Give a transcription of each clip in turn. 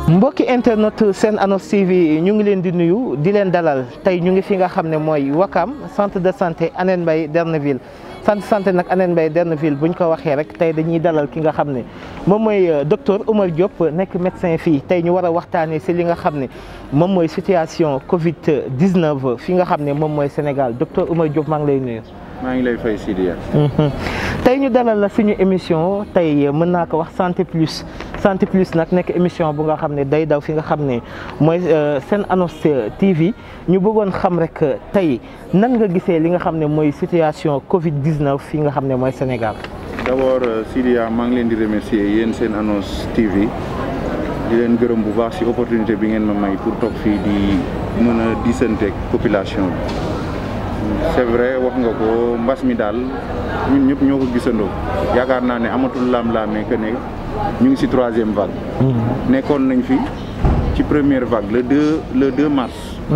mbokki internet Sen Annonce TV ñu ngi leen di nuyu di leen dalal tey ñu ngi fi nga xam ne mooy Wakam centre de santé Hann Mbaye Derneville centre de santé nag Hann Mbaye Derneville buñ ko waxee rek tey dañuy dalal ki nga xam ne moom mooy docteur Oumar Diop nekk médecin fii tey ñu war a waxtaanee si li nga xam ne moom mooy situation Covid 19 fi nga xam ne moom mooy Sénégal docteur Oumar Diop maa ngi lay nuyu. maa ngi lay fay Sidia. tey ñu dalal la suñu émission tey mën naa ko wax santé plus santé plus nag nekk émission bu nga xam ne day daw fi nga xam ne mooy Sen Annonce TV ñu bëggoon xam rek tey nan nga gisee li nga xam ne mooy situation Covid 19 fi nga xam ne mooy Sénégal. d' abord Sidia maa ngi leen di remercier yéen Sen Annonce TV di leen gërëm bu baax si opportunité bi ngeen ma may pour toog fii di mën a disanteeg population bi. c'est vrai wax nga ko mbas mi daal ñun ñëpp ñoo ko gisandoo yaakaar naa ne amatul laam-laamee que ne ñu ngi ci troisième vague. nekkoon nañ fi ci première vague le deux le deux mars.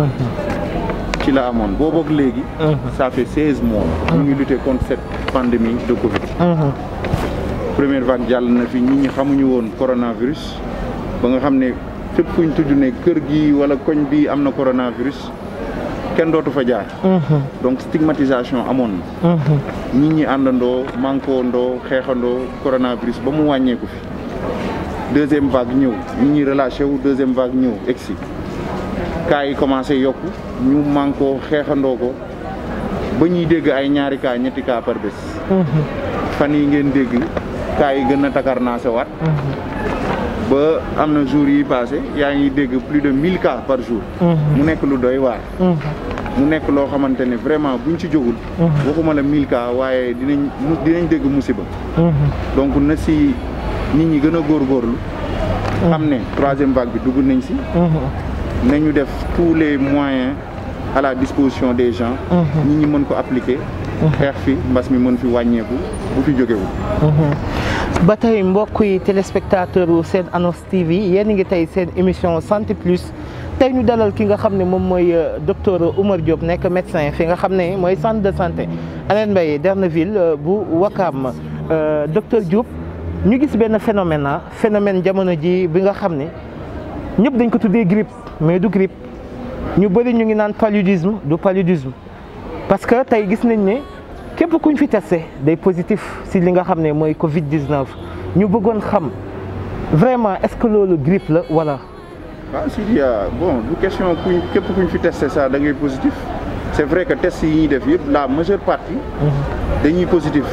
ci la amoon boobu ak léegi. ça fait seize mois. ñu ngi lutter contre cette pandémie de Covid. première vague jàll na fi nit ñi xamuñu woon coronavirus ba nga xam ne fépp fuñ tudd ne kër gi wala koñ bi am na coronavirus. kenn dootu fa jaar. donc stigmatisation amoon na. nit ñi àndandoo mankoondoo xeexandoo coronavirus ba mu wàññeeku fi. deuxième vague ñëw nit ñi relâché wu deuxième vague ñëw egsi cas yi commencé yokku ñu mankoo xeexandoo ko ba ñuy dégg ay ñaari cas ñetti cas par bés. fan yi ngeen dégg cas yi gën a takarnaase waat. ba am na jours yi passé yaa ngi dégg plus de mille cas par jour. mu nekk lu doy waar. mu nekk loo xamante ne vraiment buñ ci jógul. waxuma la mille cas waaye dinañ dinañ dégg musiba. donc na si nit ñi gën a góorgóorlu. xam ne troisième vague bi dugg nañ si. nañu def tous les moyens à la disposition des gens. nit ñi mën ko appliquer. xeex fi mbas mi mën fi wàññeeku bu fi jógewul. ba tey mbokk yi téléspectateur u Sen Annonce TV yéen ngi tey seen émission santé plus tey ñu dalal ki nga xam ne moom mooy docteur Oumar Diop nekk médecin fi nga xam ne mooy centre de santé Hann Mbaye Derneville bu Wakam docteur Diop ñu gis benn phénomène ah phénomène jamono ji bi nga xam ne ñëpp dañ ko tuddee grippe mais du grippe ñu bëri ñu ngi naan paludisme du paludisme parce que tey gis nañ ne képp kuñ fi testé day positif si li nga xam ne mooy Covid 19 ñu bëggoon xam vraiment est-ce que loolu grippe la wala. waaw Sidia bon du question kuñ képp kuñ fi testé ça da ngay positif c'est vrai que test yi ñuy def yëpp la majeure partie. dañuy positif.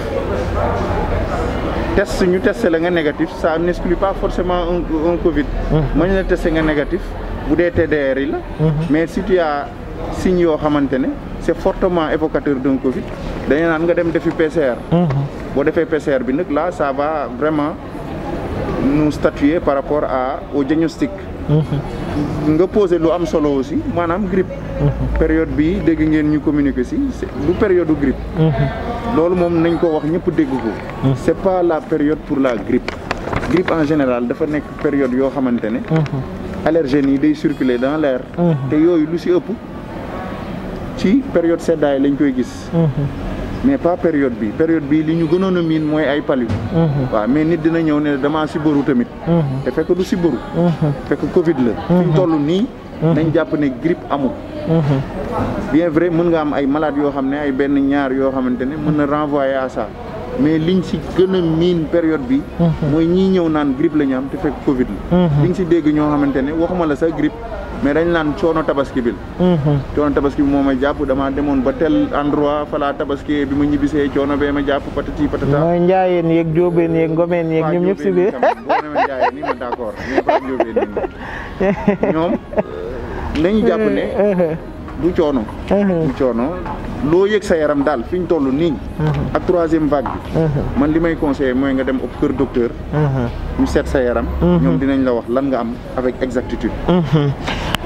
test ñu testé la nga négatif ça n'exclut pas forcément un un Covid. mën na testé nga négatif bu dee TDR yi la. mais si tu as signes yoo xamante ne c'est fortement évocateur d'un Covid dañu naan nga dem defi PCR. boo defee PCR bi nag là ça va vraiment nous statuer par rapport à au diagnostic. nga posé lu am solo aussi maanaam grippe. période bi dégg ngeen ñu communiquer si du période du grippe. loolu moom nañ ko wax ñëpp dégg ko. c'est pas la période pour la grippe. grippe en général dafa nekk période yoo xamante ne. allergènes yi day circuler dans l'air. te yooyu lu si ëpp ci période seddaay lañ koy gis. mais pas période bi période bi li ñu gënoon a miin mooy ay palu. waaw mais nit dina ñëw ne damaa sibaru tamit. te fekk du sibaru. fekk Covid la. fi ñu toll nii. nañ jàpp ne grippe amul. bien vrai mën nga am ay malades yoo xam ne ay benn ñaar yoo xamante ne mën na renvoyer à ça mais liñ si gën a miin période bi. mooy ñii ñëw naan grippe la ñu am te fekk Covid la. liñ si dégg ñoo xamante ne waxuma la sax grippe. mais dañ naan coono tabaski bi la. coono tabaski bi moo may jàpp damaa demoon ba tel endroit falaa tabaski bi ma ñibbisee coono bee ma jàpp patati patata. mooy njaayeen yeeg jóobeen yeeg ngomeen yeeg ñoom ñëpp si biir. boo demee njaayeen ni ma d'accord mais pas jóobeen ni ñoom nañu jàpp ne. du coono. du coono loo yëg sa yaram daal fi ñu toll nii. ak troisième vague bi. man li may conseiller mooy nga dem au kër docteur. ñu seet sa yaram. ñoom dinañ la wax lan nga am avec exactitude.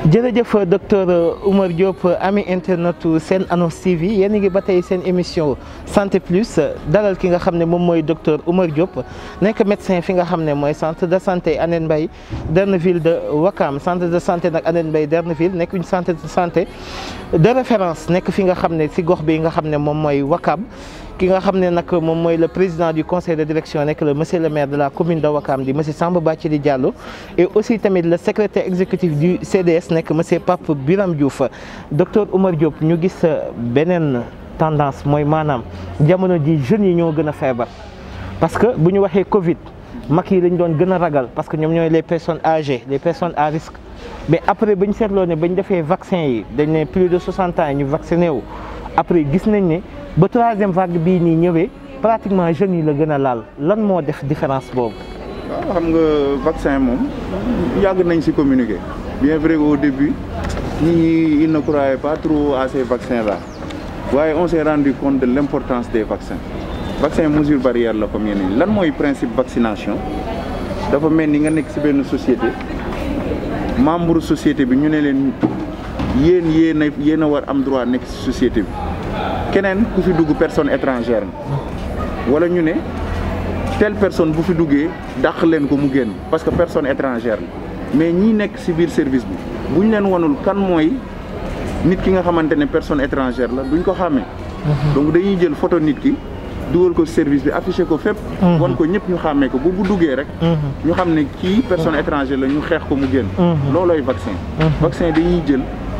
jërëjëf docteur Oumar Diop ami internet seen annonce TV yéen a ngi ba tey seen émission santé plus dalal ki nga xam ne moom mooy docteur Oumar Diop nekk médecin fi nga xam ne mooy centre de santé Hann Mbaye Derneville de Wakam centre de santé nag Hann Mbaye Derneville nekk une centre de santé de référence nekk fi nga xam ne si gox bi nga xam ne moom mooy Wakam ki nga xam ne nag moom mooy le président du conseil de direction nekk le monsieur le maire de la commune de Wakam di monsieur Samba Bathily Diallo et aussi tamit le secrétaire exécutif du CDS nekk monsieur Pape Biram Diouf docteur Oumar Diop ñu gis beneen tendance mooy maanaam jamono ji jeunes yi ñoo gën a feebar parce que bu ñu waxee Covid mag yi lañ doon gën a ragal parce que ñoom ñooy les personnes âgées les personnes à risque mais après ba ñu seetloo ne ba ñu defee vaccin yi dañ ne plus de 60 ans ñu vacciné wu après gis nañ ne ba troisième vague bii nii ñëwee pratiquement jeunes yi la gën a laal lan moo def différence boobu. waaw xam nga vaccin moom yàgg nañ ci communiquer bien vrai au début nit ñi ils ne croyaient pas trop à ces vaccins là waaye on s'est rendu compte de l'importance des vaccins vaccin mesure barrière la comme yeneen lan mooy principe vaccination dafa mel ni nga nekk ci benn société membre société bi ñu ne leen yéen yéen a yéen a war am droit nekk ci société bi keneen ku fi dugg personne étrangère na wala ñu ne telle personne bu fi duggee dàq leen ko mu génn parce que personne étrangère la mais ñi nekk ci biir service bi bu ñu leen wanul kan mooy nit ki nga xamante ne personne étrangère la duñ ko xàmmee. donc dañuy jël photo nit ki dugal ko service bi affiché ko fépp. wan ko ñëpp ñu xàmmee ko bu bu duggee rek. ñu xam ne kii personne étrangère la ñu xeex ko mu génn. loolooy vaccin. vaccin dañuy jël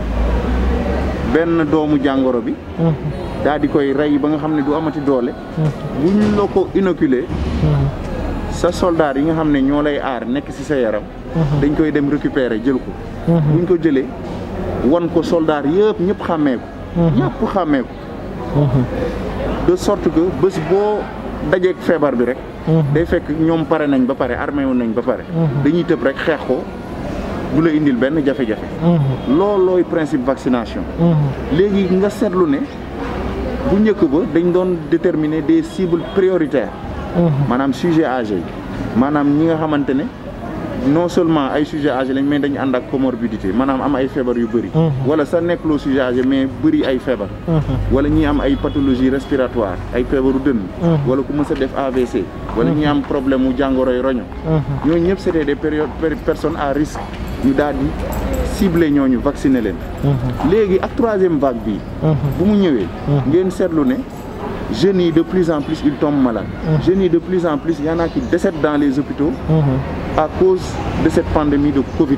benn doomu jàngoro bi. daal di koy rey ba nga xam ne du amati doole. bu ñu la ko inoculé. sa soldat yi nga xam ne ñoo lay aar nekk ci sa yaram. dañ koy dem récupérer jël ko. buñ ko jëlee wan ko soldat yëpp ñëpp xàmmee ko. ñëpp xàmmee ko. de sorte que bés boo dajeeg feebar bi rek. day fekk ñoom pare nañ ba pare armé wu nañ ba pare. dañuy tëb rek xeex ko du la indil benn jafe-jafe. loolooy principe vaccination. léegi nga seetlu ne. bu njëkk ba dañ doon déterminer des cibles prioritaires maanaam sujet âgé yi maanaam ñi nga xamante ne non seulement ay sujet âgé lañ mais dañu ànd ak comorbidité maanaam am ay feebar yu bëri wala sa nekkloo sujet âgé mais bëri ay feebar wala ñi am ay pathologie respiratoire ay feebaru dënn wala ku mës a def AVC wala ñi am problème mu jàngoroy roño ñooñu ñëpp c'était des périodes personnes à risque ñu daal di ciblé ñooñu vacciner leen léegi ak troisième vague bi bu mu ñëwee ngeen seetlu ne jeunes yi de plus en plus ils tombent malades jeunes yi de plus en plus y en a qui décèdent dans les hôpitaux à cause de cette pandémie de Covid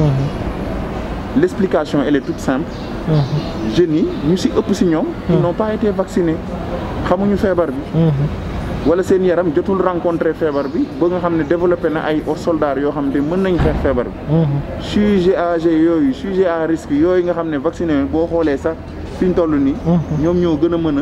l'explication elle est toute simple jeunes yi ñu ci ëpp ci ñoom ils n'ont pas été vaccinés xamuñu feebar bi wala seen yaram jotul rencontré feebar bi ba nga xam ne développé na ay soldats yoo xam ne mën nañ xeex feebar bi sujet âgé yooyu sujet à risque yooyu nga xam ne vacciné boo xoolee sax fi ñu toll nii ñoom ñoo gën a mën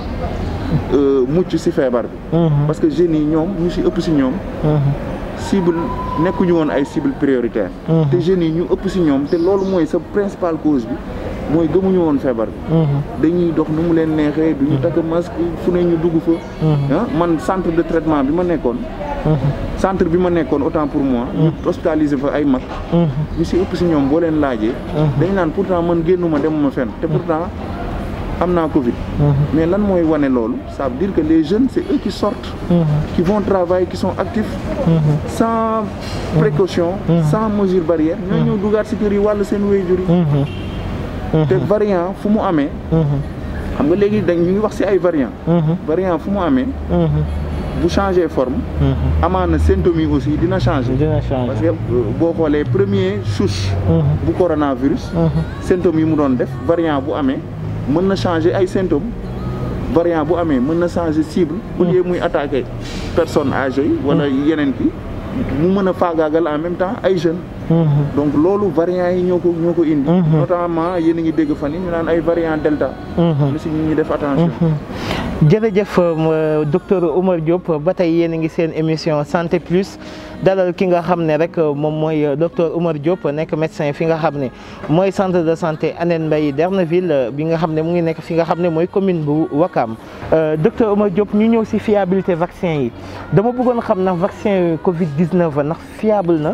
a mucc ci feebar bi parce que jeunes yi ñoom ñu ci ëpp ci ñoom cible nekkuñu woon ay cible prioritaire te jeunes yi ñu ëpp ci ñoom te loolu mooy sa principale cause bi mooy gëmuñu woon feebar bi dañuy dox nu mu leen neexee du ñu takk masque fu ne ñu dugg fa ah man centre de traitement bi ma nekkoon centre bi ma nekkoon autant pour moi ñu hospitalisé fa ay mag ñu ci ëpp ci ñoom boo leen laajee dañ naan pourtant man génnuma demuma fenn te pourtant am naa Covid mais lan mooy wane loolu ça veut dire que les jeunes c'est eux qui sortent qui vont travailler qui sont actifs sans précaution sans mesure barrière ñoo ñëw dugaat ci kër yi wàllu seen waajur yi te variant fu mu amee xam nga léegi dañ ñu ngi wax ci ay variant variant fu mu amee bu changer forme amaana symptômes yi aussi dina changer parce que boo xoolee premier souche bu coronavirus symptômes yi mu doon def variant bu amee mën na changer ay symptômes variant bu amee mën na changer cible au lieu muy attaquer personne âgée yi wala yeneen ki mu mën a faagaagal en même temps ay jeunes donc loolu variant yi ñoo ko ñoo ko indi notamment yéen a ngi dégg fan yi ñu naan ay variant delta lu si ñu ñi def attention jërëjëf docteur Oumar Diop ba tey yéen a ngi seen émission santé plus dalal ki nga xam ne rek moom mooy docteur Oumar Diop nekk médecin fi nga xam ne mooy centre de santé Hann Mbaye Derneville bi nga xam ne mu ngi nekk fi nga xam ne mooy commune bu Wakam docteur Oumar Diop ñu ñëw si fiabilité vaccin yi dama bëggoon xam ndax vaccin Covid 19 ndax fiable na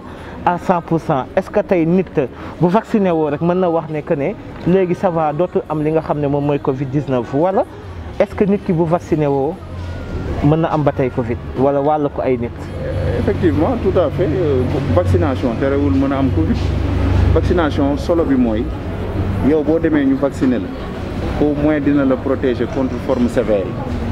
à 100 pour cent est-ce que tey nit bu vacciné woo rek mën na wax ne que ne léegi ça va dootul am li nga xam ne moom mooy Covid 19 wala est-ce que nit ki bu vacciné woo mën na am ba tey Covid wala wàll ko ay nit. effectivement tout à fait vaccination terewul mën a am Covid vaccination solo bi mooy yow boo demee ñu vacciner la au moins dina la protéger contre forme sévère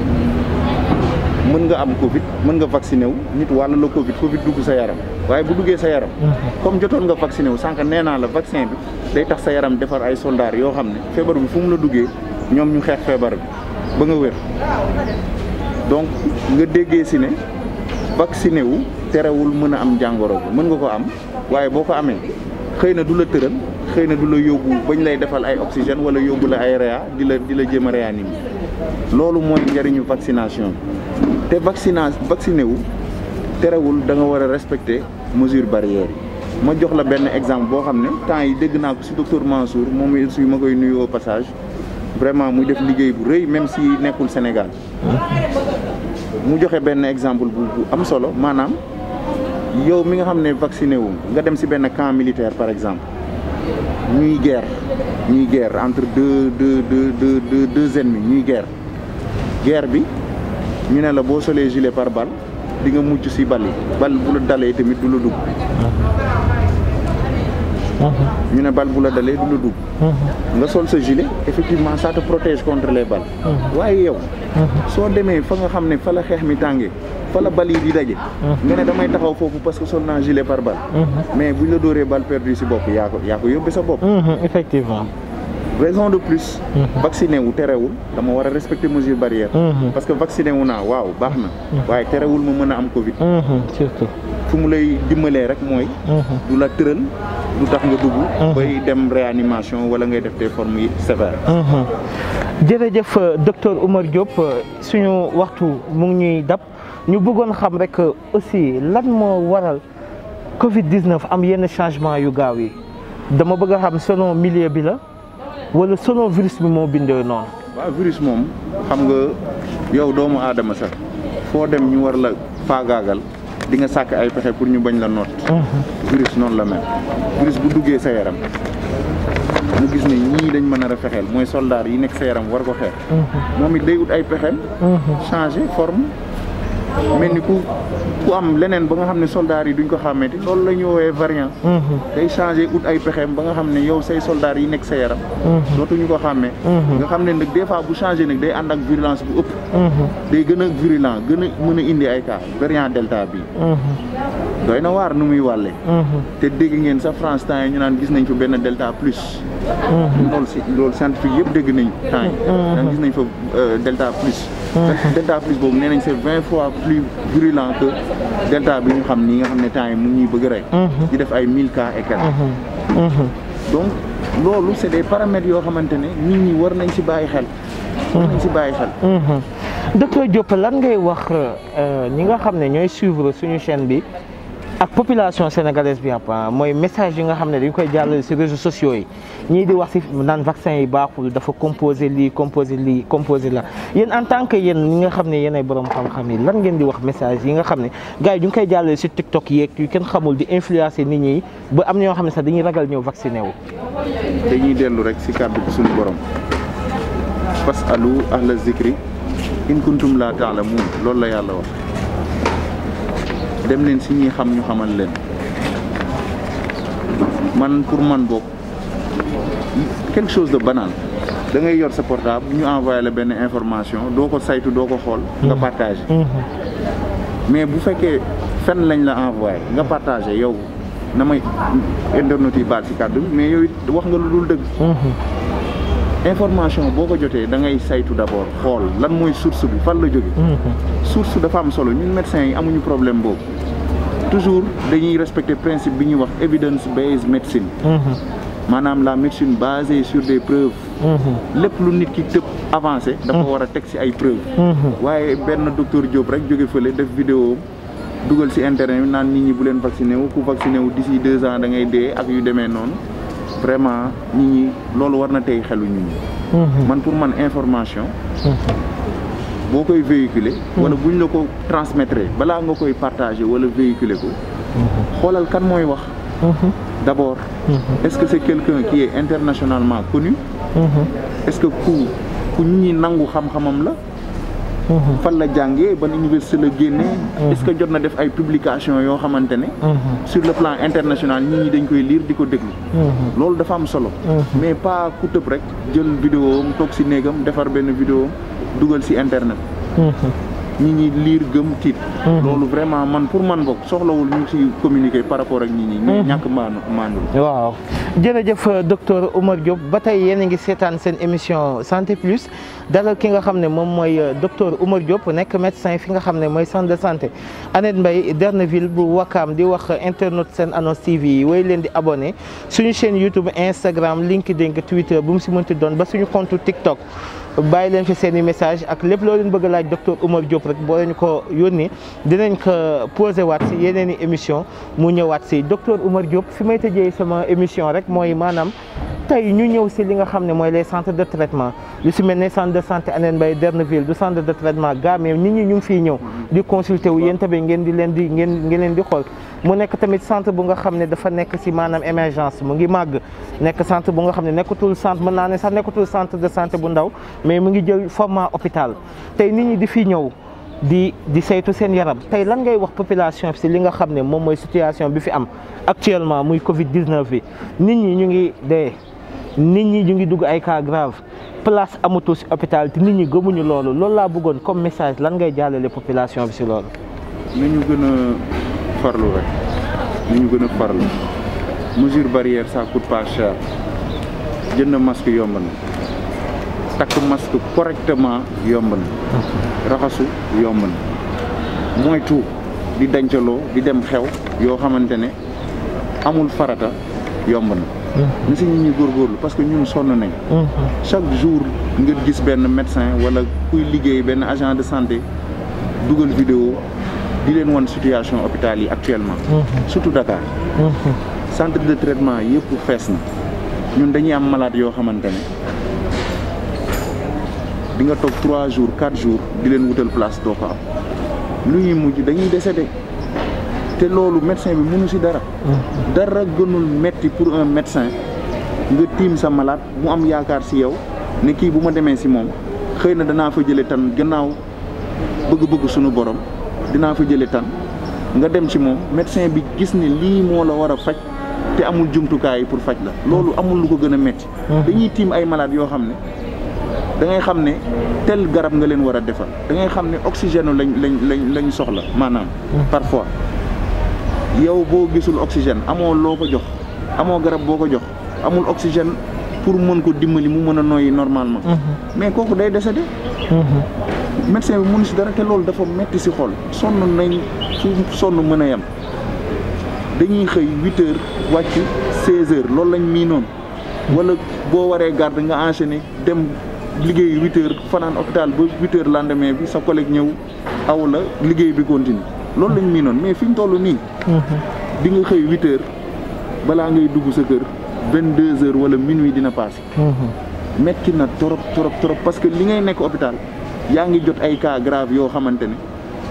yi mën nga am Covid mën nga vacciner wu nit wàll la Covid Covid dugg sa yaram waaye bu duggee sa yaram. comme jotoon nga vacciner wu sànq nee naa la vaccin bi day tax sa yaram defar ay soldats yoo xam ne feebar bi fu mu la duggee ñoom ñu xeex feebar bi ba nga wér donc nga déggee si ne vacciné wu. terewul mën a am jàngoro bi mën nga ko am waaye boo ko amee xëy na du la tëral xëy na du la yóbbu bañ lay defal ay oxygène wala yóbbu la ay réa di la di la jéem a réanimer loolu mooy njëriñu vaccination te vaccina vacciné wu terewul da nga war a respecter mesure barrière yi ma jox la benn exemple boo xam ne temps yi dégg naa ko si docteur Mansour moom aussi ma koy nuyu au passage vraiment muy def liggéey bu rëy même si nekkul Sénégal mu joxe benn exemple bu bu am solo maanaam yow mi nga xam ne vacciné wu nga dem si benn camp militaire par exemple ñuy guerre ñuy guerre entre deux deux deux deux deux deux ennemis ñuy guerre guerre bi ñu ne la boo solee gilet pare-balle di nga mucc si bal yi bal bu la dalee tamit du la dugg ñu ne bal bu la dalee du la dugg nga sol sa gilet effectivement ça te protège contre les balles waaye yow soo demee fa nga xam ne fa la xeex mi tàngee fa la bal yi di daje nga ne damay taxaw foofu parce que sol naa gilet par balle mais buñ la dóoree balle perdue si bopp yaa ko yaa ko yóbbee sa bopp effectivement raison de plus vacciné wu terewul dama war a respecter mesure barrière parce que vacciné wu naa waaw baax na waaye terewul ma mën a am covid surtout fu mu lay dimbalee rek mooy du la tëral du tax nga dugg bay dem réanimation wala ngay def des formes yi sévères jërëjëf docteur Oumar Diop suñu waxtu mu ngi ñuy dab ñu bëggoon xam rek aussi lan moo waral Covid 19 am yenn changement yu gaaw yi dama bëgg a xam selon milieu bi la wala selon virus bi moo bindoo noonu. waaw virus moom xam nga yow doomu aadama sax foo dem ñu war la faagaagal di nga sàkk ay pexe pour ñu bañ la noot. virus noonu la mel virus bu duggee sa yaram. mu gis ne ñii dañ mën a fexeel mooy soldat yi nekk sa yaram war ko xeex moom it day ut ay pexeem changer forme mel ni ku ku am leneen ba nga xam ne soldat yi duñ ko xàmmeeti loolu la ñu woowee variant day changer ut ay pexeem ba nga xam ne yow say soldat yi nekk sa yaram dootuñu ko xàmmee nga xam ne nag des fois bu changer nag day ànd ak virulence bu ëpp day gën a virulent gën a mën a indi ay cas variant delta bi doy na waar nu muy wàlle te dégg ngeen sa France temps yi ñu naan gis nañ fa benn delta plus loolu si loolu scientifique yëpp dégg nañ temps yi naan gis nañ fa delta plus delta plus boobu nee nañ c'est vingt fois plus virulent que delta bi ñu xam nii nga xam ne temps yi mu ñuy bëgg rey di def ay mille cas et quelques donc loolu c'est des paramètres yoo xamante ne nit ñi war nañ si bàyyi xel war nañ si bàyyi xel docteur Diop lan ngay wax ñi nga xam ne ñooy suivre suñu chaîne bi ak population sénégalaise bi apa mooy message yi nga xam ne dañ koy jàllale ci réseaux sociaux yi ñii di wax ci naan vaccin yi baaxul dafa composé lii composé lii composé la yéen en tant que yéen ñi nga xam ne yéen ay borom xam-xam yi lan ngeen di wax message yi nga xam ne gars yi ñu ngi koy jàllale ci TikTok yeeg yu kenn xamul di influencer nit ñi ba am ñoo xam ne sax dañuy ragal ñëw vacciné wu. dañuy dellu rek ci kàddu bi suñu borom fasalu ahla zikri in kuntum la taalamuun loolu la yàlla wax. dem leen si ñi xam ñu xamal leen man pour man boog quelque chose de banal da ngay yor sa portable ñu envoyé la benn information doo ko saytu doo ko xool nga partagé mais bu fekkee fen lañ la envoyé nga partagé yow na may internet yi baal si kàddu bi mais yow it wax nga lu dul dëgg information boo ko jotee da ngay saytu d'abord xool lan mooy source bi fan la jóge source dafa am solo ñun médecins yi amuñu problème boobu toujours dañuy respecter principe bi ñuy wax evidence based médecine maanaam la médecine basée sur des preuves lépp lu nit ki tëb avancé dafa war a teg ci ay preuves waaye benn docteur Diop rek jóge fële def vidéo dugal ci internet bi naan nit ñi bu leen vacciné wu ku vacciné wu d'ici deux ans da ngay dee ak yu demee noonu vraiment nit ñi loolu war na tey xelu nit ñi man pour man information boo koy véhiculer wala buñ la ko transmettre balaa nga koy partager wala véhiculer ko xoolal kan mooy wax d'abord est-ce que c'est quelqu'un qui est internationalement connu est-ce que ku ku ñi nangu xam-xamam la fan la jàngee ban université la génnee est-ce que jot na def ay publication yoo xamante ne sur le plan international ñi ñi dañ koy lire di ko déglu loolu dafa am solo mais pas ku tëb rek jël vidéo am toog si néegam defar benn vidéo dugal si internet ñi ñi liir gëm tiit loolu vraiment man pour man bokk soxlawul ñu ci communiquer par rapport ak ñi ñi ñu ñàkk maanu maandu waaw jërëjëf docteur Oumar Diop ba tey yéen a ngi seetaan seen émission santé plus dalal ki nga xam ne moom mooy docteur Oumar Diop nekk médecin fi nga xam ne mooy centre de santé Annette Mbaye Derneville bu Wakaam di wax internaute seen annonce TV yi way leen di abonné suñu chaîne YouTube Instagram LinkedIn Twitter bu mu si mënti doon ba suñu compte TikTok bàyyi leen fi seen i message ak lépp loo leen bëgg a laaj docteur Oumar Diop rek boo leen ko yónnee dinañ ko posé waat si yeneen i émission mu ñëwaat si docteur Oumar Diop fi may tëjee sama émission rek mooy maanaam tey ñu ñëw si li nga xam ne mooy les centres de traitement lu si mel ne centre de santé Annette Mbaye Derneville du centre de traitement gaa mais nit ñi ñu ngi fiy ñëw di consulter wu yéen tamit ngeen di leen di ngeen ngeen leen di xool mu nekk tamit centre bu nga xam ne dafa nekk si maanaam émergence mu ngi màgg nekk centre bu nga xam ne nekkatul centre mën naa ne sax nekkatul centre de santé bu ndaw mais mu ngi jël format hôpital tey nit ñi di fi ñëw di di saytu seen yaram tey lan ngay wax population bi si li nga xam ne moom mooy situation bi fi am actuellement muy Covid 19 bi nit ñi ñu ngi dee nit ñi ñu ngi dugg ay cas grave place amatul si hôpital te nit ñi gëmuñu loolu loolu laa bëggoon comme message lan ngay jàllale population bi si loolu. nañu gën a farlu rek nañu gën a farlu mesure barrière ça coûte pas cher jënd masque yomb na takk masque correctement yomb na raxasu yomb na moytu di dencaloo di dem xew yoo xamante ne amul farata yomb na na si nit ñi góorgóorlu parce que ñun sonn nañ chaque jour nga gis benn médecin wala kuy liggéey benn agent de santé dugal vidéo di leen wan situation hôpital yi actuellement surtout Dakar centre de traitement yëpp fees na ñun dañuy am malade yoo xamante ne di nga toog trois jours quatre jours di leen wutal place doo ko am lu ñuy mujj dañuy décédé te loolu médecin bi mënu si dara dara gënul metti pour un médecin nga tiim sa malade mu am yaakaar si yow ne kii bu ma demee si moom xëy na danaa fa jële tan gannaaw bëgg-bëgg suñu borom dinaa fa jële tan nga dem ci moom médecin bi gis ne lii moo la war a faj te amul jumtukaay pour faj la loolu amul lu ko gën a metti dañuy tiim ay malade yoo xam ne da ngay xam ne tel garab nga leen war a defal da ngay xam ne oxygène lañ lañ lañ lañ soxla maanaam parfois yow boo gisul oxygène amoo loo ko jox amoo garab boo ko jox amul oxygène pour mën ko dimbali mu mën a noyyi normalement mais kooku day décédé médecin bi mënu si dara te loolu dafa metti si xol sonn nañ fu sonn mën a yem dañuy xëy huit heures wàcc seize heures loolu lañ mii noonu wala boo waree garde nga enchaîner dem liggéey huit heures fanaan hôpital ba huit heures lendemain bi sa collègue ñëw aw la liggéey bi continue loolu lañ mii noonu mais fi ñu toll nii di nga xëy huit heures balaa ngay dugg sa kër vingt deux heures wala minuit dina passé metti na trop trop trop parce que li ngay nekk hôpital yaa ngi jot ay cas grave yoo xamante ne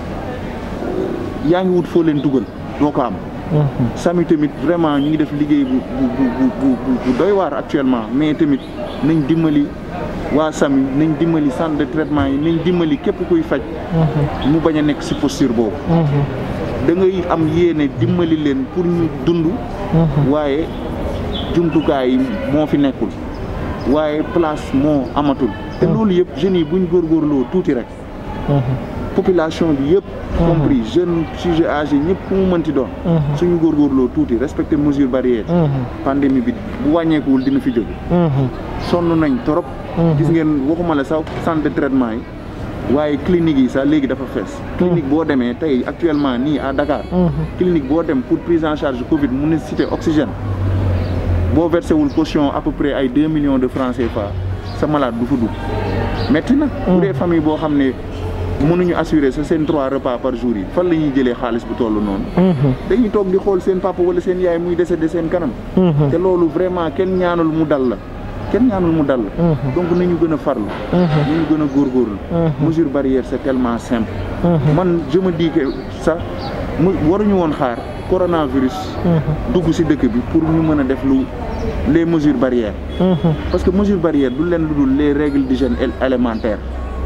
yaa ngi wut foo leen dugal doo ko am sami tamit vraiment ñu ngi def liggéey bu bu bu bu doy waar actuellement mais tamit nañ dimbali waa sami nañ dimbali centre de traitement yi nañ dimbali képp kuy faj mu bañ a nekk si posture boobu da ngay am yéene dimbali leen pour ñu dund waaye jumtukaay yi moo fi nekkul waaye place moo amatul te loolu yëpp jeunes yi buñ góorgóorloo tuuti rek population bi yëpp compris jeune sujet âgé ñëpp ku mu mënti doon suñu góorgóorloo tuuti respecter mesure barrière pandémie bi bu wàññeekuwul dina fi jóge sonn nañ trop gis ngeen waxuma la sax centre de traitement yi waaye clinique yi sax léegi dafa fees clinique boo demee tey actuellement nii à Dakar clinique boo dem pour prise en charge Covid mu nécessité oxygène boo versé wul caution à peu près ay deux millions de francs CFA sa malade du fa dugg metti na bu dee famille boo xam ne mënuñu assurer sa seen trois repas par jour yi fan la ñuy jëlee xaalis bu toll noonu dañuy toog di xool seen papa wala seen yaay muy décédé seen kanam te loolu vraiment kenn ñaanul mu dal la kenn ñaanul mu dal la donc nañu gën a farlu nañu gën a góorgóorlu mesure barrière c'est tellement simple man je me dis que ça mu waruñu woon xaar coronavirus dugg ci dëkk bi pour ñu mën a def lu les mesures barrières parce que mesure barrière du leen lu dul les règles d'hygiène élémentaires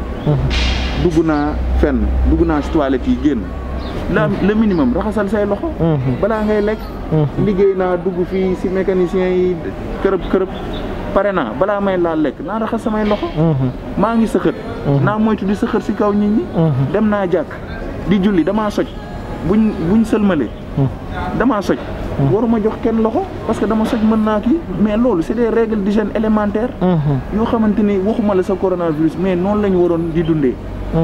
dugg naa fenn dugg naa ci toilette yi génn la le minimum raxasal say loxo balaa ngay lekk liggéey naa dugg fii ci mécanicien yi kërëb kërëb pare naa balaa may laal lekk naa raxas samay loxo maa ngi sëxët naa moytu di sëxët ci kaw nit ñi dem naa jàkk di julli damaa soj buñ buñ sëlmalee damaa soj waruma jox kenn loxo parce que dama soj mën naa kii mais loolu c'est des règles d'hygiène élémentaires yoo xamante ni waxuma la sa coronavirus mais noonu la ñu waroon di dundee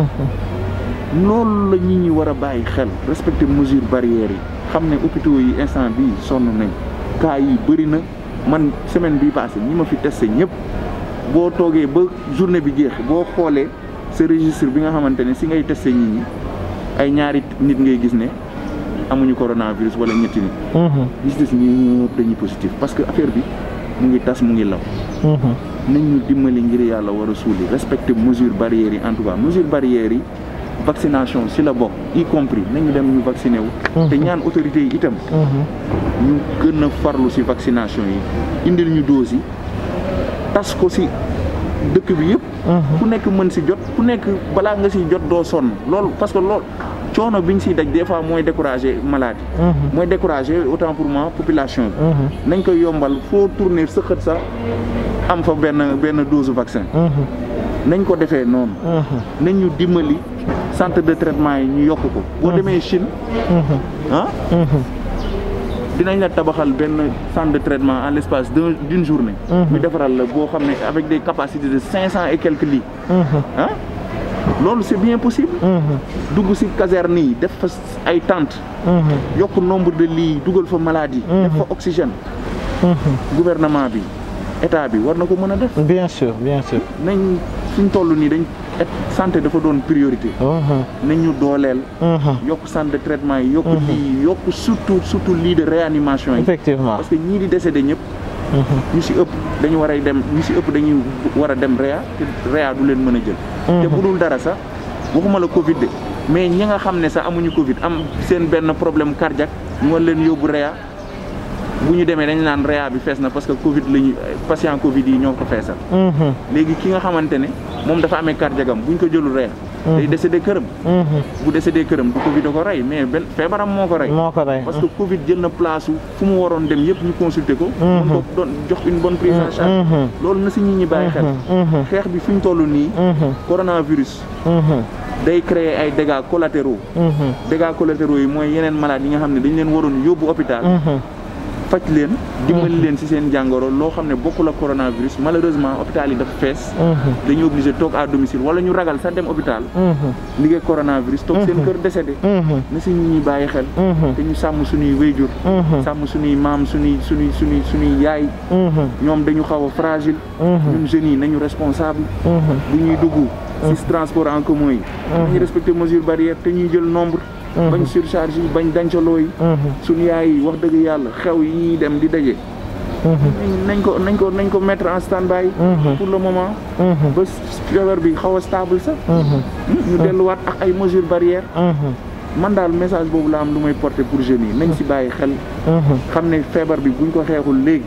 loolu la nit ñi war a bàyyi xel respecter mesures barrières yi xam ne hôpitaux yi instant bii sonn nañ cas yi bëri na man semaine bii passé ñi ma fi testé ñëpp boo toogee ba journée bi jeex boo xoolee sa registre bi nga xamante ne si ngay testé nit ñi ay ñaari nit ngay gis ne amuñu coronavirus wala ñetti nit gis des ñëpp dañuy positif parce que affaire bi mu ngi tas mu ngi law nañ ñu dimbali ngir yàlla war a suuli respecter mesures barrières yi en tout cas mesures barrières yi vaccination si la bokk y compris nañu dem ñu vacciné wu te ñaan autorités yi itam ñu gën a farlu si vaccination yi indil ñu dose yi tas ko si dëkk bi yëpp ku nekk mën si jot ku nekk balaa nga si jot doo sonn loolu parce que loolu coono biñ siy daj des fois mooy décourager maladie mooy décourager autant pour moi population bi nañ koy yombal foo tourner sëqët sax am fa benn benn dose vaccin nañ ko defee noonu nañ ñu dimbali centre de traitement yi ñu yokk ko boo demee Chine ah dinañ la tabaxal benn centre de traitement en l'espace d'un d'une journée ñu defaral la boo xam ne avec des capacités de cinq cent et quelques lits ah loolu c'est bien possible dugg ci caserne yi def fa ay tentes yokk nombre de lits yi dugal fa maladie def fa oxygène gouvernement bi état bi war na ko mën a def bien sûr bien sûr nañ suñ toll nii dañ santé dafa doon priorité nañ ñu dooleel yokk centre de traitement yi yokk lii yokk surtout surtout lii de réanimation yi effectivement parce que ñii di décédé ñëpp ñu si ëpp dañu war a dem ñu si ëpp dañuy war a dem réa te réa du leen mën a jël te bu dul dara sax waxuma la covid de mais ñi nga xam ne sax amuñu covid am seen benn problème cardiaque ñu war leen yóbbu réa bu ñu demee dañ naan réa bi fees na parce que covid lañu patient covid yi ñoo ko feesal léegi ki nga xamante ne moom dafa amee cardiaque am bu ñu ko jëlul réa day décédé këram bu décédé këram du covid da ko rey mais benn feebaram moo ko rey moo ko rey parce que covid jël na place fu mu waroon dem yëpp ñu consulter ko mën ko doon jox une bonne prise en charge loolu na si nit ñi bàyyi xel xeex bi fi ñu toll nii coronavirus day créer ay dégâts collatéraux dégâts collatéraux yi mooy yeneen malades yi nga xam ne dañ leen waroon yóbbu hôpital faj leen dimbali leen ci seen jàngoro loo xam ne bokkul ak coronavirus malheureusement hôpital yi dafa fees dañu obligé toog à domicile wala ñu ragal sax dem hôpital liggéey coronavirus toog seen kër décédé na si nit ñi bàyyi xel te ñu sàmm suñuy wéyjur sàmm suñuy maam suñuy suñuy suñuy suñuy yaay ñoom dañu xaw a fragile ñun jeunes yi nañu responsable bu ñuy dugg ci transport en commun yi nañu respecter mesures barrières te ñuy jël nombre bañ surcharge yi bañ dancaloo yi suñu yaay yi wax dëgg yàlla xew yi ñuy dem di daje nañ ko nañ ko nañ ko mettre en stand-by pour le moment ba feebar bi xaw a stable sax ñu delluwaat ak ay mesures barrières man daal message boobu la am lu may porter pour jeunes yi nañ si bàyyi xel xam ne feebar bi buñ ko xeexul léegi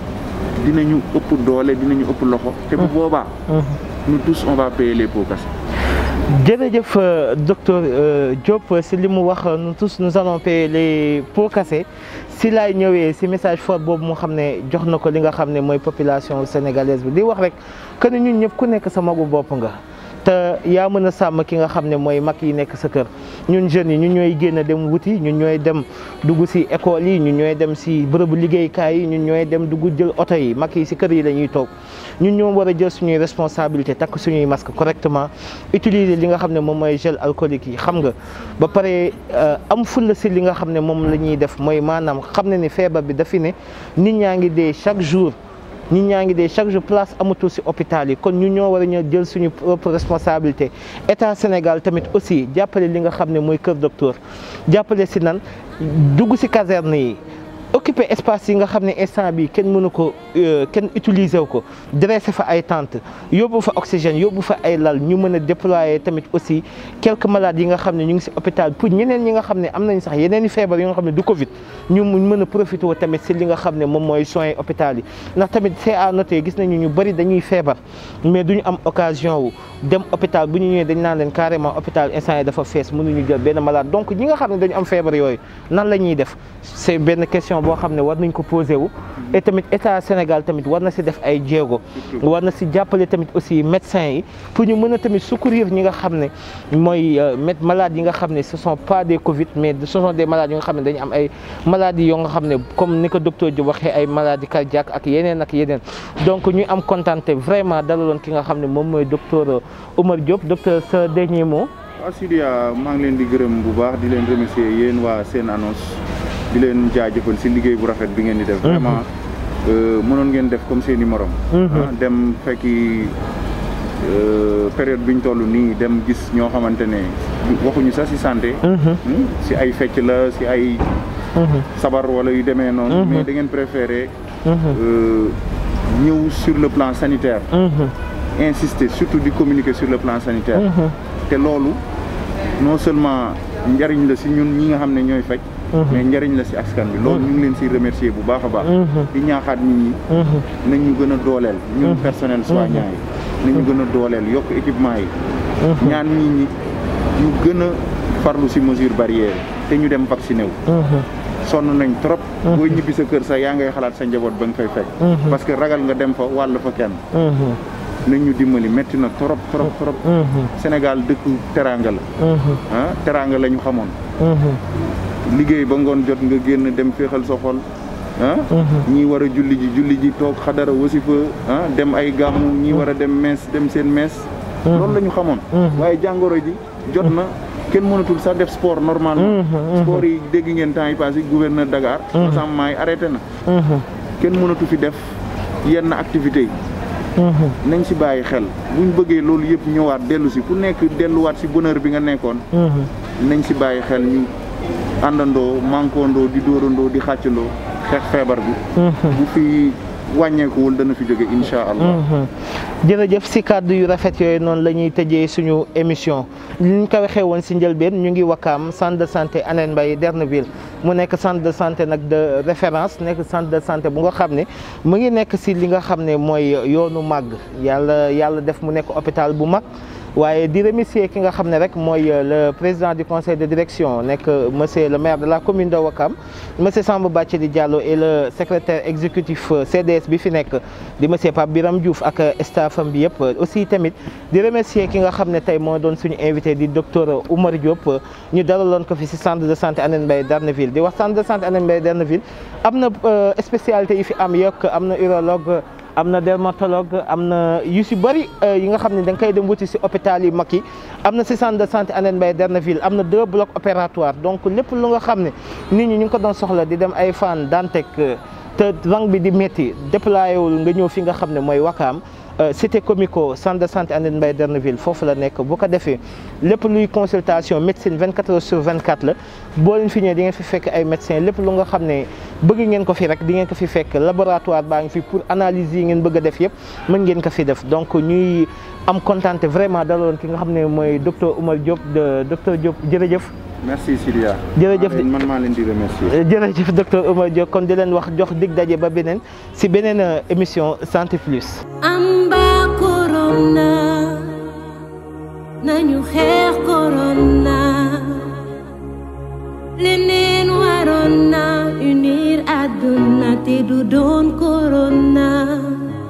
dinañu ëpp doole dinañu ëpp loxo te bu boobaa nous tous on va payer les pots cassés jërëjëf docteur Diop si li mu wax nous tous nous allons payer les pots cassés si laay ñëwee si message fort boobu mu xam ne jox na ko li nga xam ne mooy population sénégalaise bi di wax rek que ne ñun ñëpp ku nekk sa magu bopp nga te yaa mën a sàmm ki nga xam ne mooy mag yi nekk sa kër ñun jeunes yi ñun ñooy génn dem wuti ñun ñooy dem dugg si école yi ñun ñooy dem si bërëbu liggéeykaay yi ñun ñooy dem dugg jël oto yi mag yi si kër yi la ñuy toog ñun ñoo war a jël suñuy responsabilité takk suñuy masque correctement utiliser li nga xam ne moom mooy gel alcoolique yi xam nga ba pare am fulla si li nga xam ne moom la ñuy def mooy maanaam xam ne ni feebar bi dafi ne nit ñaa ngi dee chaque jour nit ñaa ngi dee chaque jour place amatul si hôpital yi kon ñu ñoo war a ñëw jël suñu propre responsabilité état Sénégal tamit aussi jàppale li nga xam ne mooy kër docteur jàppale si nan dugg si caserne yi occuper espace yi nga xam ne instant bi kenn mënu ko kenn utiliser wu ko dresser fa ay tentes yóbbu fa oxygène yóbbu fa ay lal ñu mën a déployer tamit aussi quelques malades yi nga xam ne ñu ngi si hôpital pour ñeneen ñi nga xam ne am nañ sax yeneen i feebar yi nga xam ne du Covid ñu mën a profité wu tamit si li nga xam ne moom mooy soins hôpital yi ndax tamit c'est à noter gis nañu ñu bëri dañuy feebar mais duñu am occasion wu dem hôpital bu ñu ñëwee dañ naan leen carrément hôpital instant yi dafa fees mënuñu jël benn malade donc ñi nga xam ne dañu am feebar yooyu nan la ñuy def c'est benn question boo xam ne war nañ ko posé wu et tamit état Sénégal tamit war na si def ay jéego war na si jàppale tamit aussi médecins yi pour ñu mën a tamit secourir ñi nga xam ne mooy malades yi nga xam ne ce sont pas des Covid mais ce sont des malades yi nga xam ne dañu am ay maladies yoo nga xam ne comme ni ko docteur Diop waxee ay maladies cardiaques ak yeneen ak yeneen donc ñu am contenté vraiment dalaloon ki nga xam ne moom mooy docteur Oumar Diop docteur sa dernier mot. waaw Sidia maa ngi leen di gërëm bu baax di leen remercier yéen waa seen annonce di leen jaajëfal si liggéey bu rafet bi ngeen di def. vraiment mënoon ngeen def comme seen i morom. dem fekki période bi ñu toll nii dem gis ñoo xamante ne waxuñu sax si santé. si ay fecc la si ay. sabar wala yu demee noonu. mais da ngeen préféré. ñëw sur le plan sanitaire. insister surtout di communiquer sur le plan sanitaire. te loolu non seulement njariñ la si ñun ñi nga xam ne ñooy faj. mais njariñ la si askan bi loolu ñu ngi leen si remercier bu baax a baax. di ñaaxaat nit ñi. nañ ñu gën a dooleel. ñun personnel soignant yi. nañ ñu gën a dooleel yokk équipement yi. ñaan nit ñi ñu gën a farlu si mesure barrière te ñu dem vacciné wu. sonn nañ trop. booy ñibbi sa kër sax yaa ngay xalaat sa njaboot ba nga fay fekk. parce que ragal nga dem fa wàll fa kenn. nañ ñu dimbali métti na trop trop trop. Sénégal dëkku teraanga la. ah teraanga la ñu xamoon. liggéey ba ngoon jot nga génn dem féexal sa xol. ah ñii war a julli ji julli ji toog xadara wasifa ah dem ay gàmmu ñii war a dem mees dem seen mees. loolu la ñu xamoon. waaye jàngoro ji jot na. kenn mënatul sax def sport normalement sport yi dégg ngeen temps yi passé gouverneur Dakar rassemblement yi arrêté na kenn mënatu fi def yenn activités yi nañ si bàyyi xel buñ bëggee loolu yëpp ñëwaat dellu si ku nekk delluwaat si bonheur bi nga nekkoon nañ si bàyyi xel ñu àndandoo mankoondoo di dóorandoo di xàccandoo xeex feebar bi bu fi wàññeekuwul dana fi jóge incha allah. jërëjëf si kàddu yu rafet yooyu noonu la ñuy tëjee suñu émission li ñu ko waxee woon si njëlbeen ñu ngi wakkaam centre de santé Hann Mbaye Derneville mu nekk centre de santé nag de référence nekk centre de santé bu nga xam ne mu ngi nekk si li nga xam ne mooy yoonu màgg yàlla yàlla def mu nekk hôpital bu mag. waaye di remercier ki nga xam ne rek mooy le président du conseil de direction nekk monsieur le maire de la commune de Ouakam monsieur Samba Bathily Diallo et le secrétaire exécutif CDS bi fi nekk di monsieur Pape Biram Diouf ak staffam bi yëpp aussi tamit di remercier ki nga xam ne tey moo doon suñu invité di docteur Oumar Diop ñu dalaloon ko fi si centre de santé Hann Mbaye Derneville di wax centre de santé Hann Mbaye Derneville am na spécialité yi fi am yokk am na urologue am na dermatologue am na yu si bëri yi nga xam ne da nga koy dem wuti si hôpital yu mag yi am na si centre de santé Hann Mbaye Derneville am na deux blocs opératoires donc lépp lu nga xam ne nit ñi ñu ngi ko doon soxla di dem ay Fann Dantec te rang bi di métti déployé wul nga ñëw fi nga xam ne mooy Wakaam cité comico centre de santé Hann Mbaye Derneville foofu la nekk bu ko defee lépp luy consultation médecine 24 heures sur 24 la boo leen fi ñëwee di ngeen fi fekk ay médecins lépp lu nga xam ne bëgg ngeen ko fi rek di ngeen ko fi fekk laboratoire baa ngi fi pour analyse yi ngeen bëgg a def yëpp mën ngeen ko fi def donc ñuy am kontaan vraiment daloon ki nga xam ne mooy docteur Oumar Diop de docteur Diop jërëjëf. merci Sidia. jërëjëf man maa leen di remercier. jërëjëf docteur Oumar Diop kon di leen wax jox dig daje ba beneen si beneen émission Santé Plus. amba corona nañu xeex corona leneen waroon na unir àdduna te du doon corona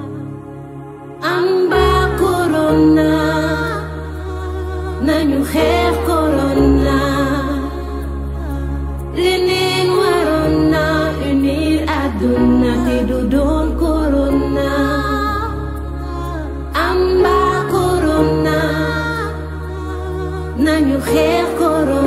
amba corona nañu xeex corona leneen waroon na unir àdduna te du doon corona amba corona nañu xeex corona